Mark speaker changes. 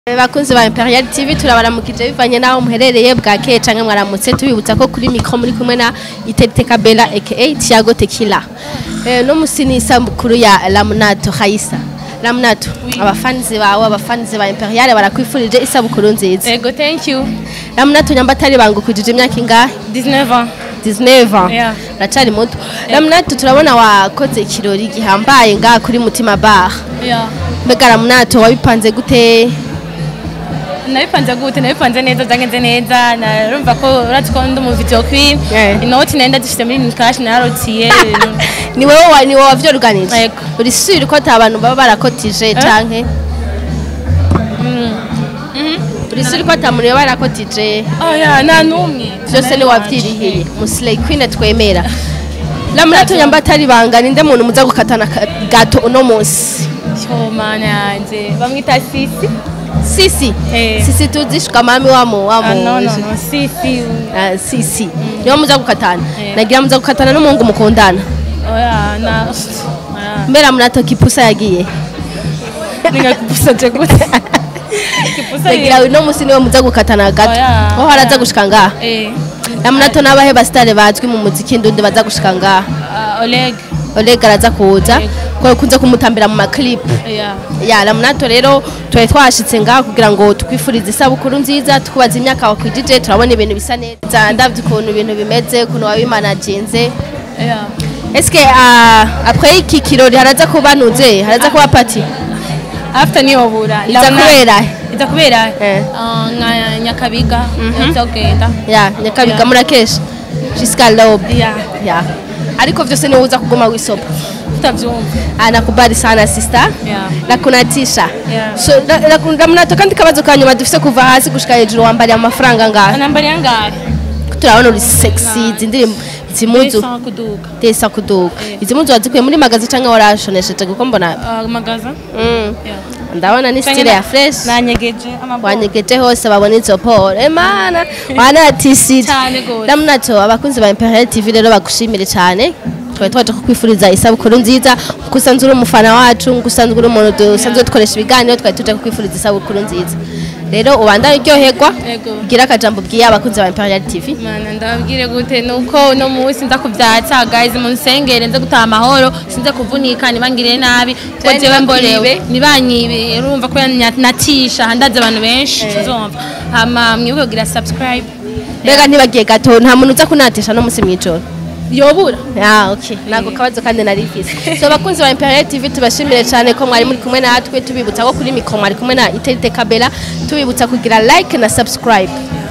Speaker 1: bakunzi ba Imperial TV turabaramukije bivanye naho muherereye bwakeye canke mwaramutse tubibutsa ko kuri mikro muri kumwe na Iterite Kabela aka Thiago Tequila eh no musini isabukuru ya Lamunato Khaisa Lamunato abafanzi bawe abafanzi ba Imperial barakwifurije isabukuru nziza
Speaker 2: Ego, thank you.
Speaker 1: Lamunato nyambatari bangukujije imyaka ingahe
Speaker 2: 19 ans.
Speaker 1: 19 ans
Speaker 2: Yeah.
Speaker 1: racari muto Lamunato turabona wakoze ikirori gihambaye ngaha kuri Mutima Bar
Speaker 2: Yeah.
Speaker 1: mbega Lamunato wabipanze gute
Speaker 2: Nabipanze gute, nabipanze neza, byagenze neza. Narumva ko urati ko ndi mu video queen.
Speaker 1: Yeah.
Speaker 2: Inoti nenda dufite muri cash nararotiye.
Speaker 1: ni wowe wa- ni wowe wavyoruganije
Speaker 2: Yego.
Speaker 1: uri sure ko ata bantu baba barakotije canke uri sure ko ata muntu baba barakotije
Speaker 2: Oh yeah, nta numwe.
Speaker 1: vyose ni wavyirihiye muslay queen twemera lamurato nyamba atari banga ninde muntu muza gukatana ka- gato uno munsi
Speaker 2: Yo mana yanje. Bamwita Sisi.
Speaker 1: sisi
Speaker 2: Eh.
Speaker 1: sisi tuzishika mami wamo
Speaker 2: Ah
Speaker 1: wamo
Speaker 2: no no no, Sisi.
Speaker 1: Ah, sisi niwo muza gukatana
Speaker 2: Eh.
Speaker 1: nagira muza gukatana n'umuhungu mukundana
Speaker 2: Oh yeah, na. Ah.
Speaker 1: mbera murato kipusa yagiye
Speaker 2: Ningakupusa je gute. Kipusa
Speaker 1: nagira uno munsi niwe muza gukatana gato
Speaker 2: Oya,
Speaker 1: aho haraza
Speaker 2: oya.
Speaker 1: gushika ngaha
Speaker 2: Eh.
Speaker 1: Lamunato n'abahe basitare bazwi mu muziki ndundi baza gushika ngaha
Speaker 2: ah, Oleg.
Speaker 1: Oleg araza kuza
Speaker 2: Yego.
Speaker 1: ko kunze kumutambira mu maclip
Speaker 2: Yeah.
Speaker 1: ya Lamunato rero twari twashitse ngaha kugira ngo twifurize isabukuru nziza tukubaza imyaka wakwijije turabona ibintu bisa neza ndavye ukuntu ibintu bimeze ukuntu wabimanaginze
Speaker 2: Yeah.
Speaker 1: eske uh, après iki kirori haraza kuba nuze haraza kuba party
Speaker 2: after niyobura
Speaker 1: iza kubera
Speaker 2: iza kubera
Speaker 1: Eh.
Speaker 2: ah, nka nyakabiga yozogenda
Speaker 1: ya nyakabiga
Speaker 2: Yeah.
Speaker 1: murakesha jusqu'à l'aube
Speaker 2: ya
Speaker 1: ya ariko vyose ni uza kuguma wisopa
Speaker 2: utavyumva
Speaker 1: anakubali sana sister
Speaker 2: Yeah.
Speaker 1: nakunatisha
Speaker 2: Yeah.
Speaker 1: so ramunato kandi kabazo ka nyuma dufise kuva hasi gushika hejuru wambariye amafaranga ngahe
Speaker 2: nambari yangahe
Speaker 1: turabona uri sexy izi ndirimbo izi muzu
Speaker 2: Bisa kuduga
Speaker 1: tesa kuduga
Speaker 2: Eh.
Speaker 1: izi muzu wazikuye muri magazi canke warashonesheje kuko mbona
Speaker 2: Ah, magaza
Speaker 1: mm,
Speaker 2: Yeah.
Speaker 1: ndabona ni style ya fresh
Speaker 2: nanyegeje amaboko
Speaker 1: wanyegeje hose babona izo poro emana wanatisije
Speaker 2: Cane gose.
Speaker 1: ramunato abakunzi ba imperial tv rero bagushimire cane twari twaje kukwifuriza isabukuru nziza kuko usanzwe uri umufana wacu kuko usanzwe uri umuntu dusanzwe dukoresha ibiganiro twari tuje kukwifuriza isabukuru nziza rero ubandanye uryoherwa
Speaker 2: Yego.
Speaker 1: gira akajambo bwiye abakunzi ba imperial tv
Speaker 2: mana ndababwire gute nuko uno munsi nza kuvyatsa guys munsengere nze gutaha amahoro sinze kuvunika ntibangirire nabi kuko
Speaker 1: Canke
Speaker 2: jewe mborewe
Speaker 1: ntibakwibe.
Speaker 2: ntibanyibe urumva ko nya- natisha ndazi abantu benshi uzumva hama mwibuke kugira subscribe
Speaker 1: mbega ntibagiye gato nta muntu uza kunatisha no musi mw'ijoro
Speaker 2: yobura
Speaker 1: Ah, okay. Nako kabazo kandi narifise. So bakunzi ba Imperial TV tubashimire cyane ko mwari muri kumwe natwe tubibutsa ko kuri mikro mwari kumwe na Iterite Kabela tubibutsa kugira like na subscribe.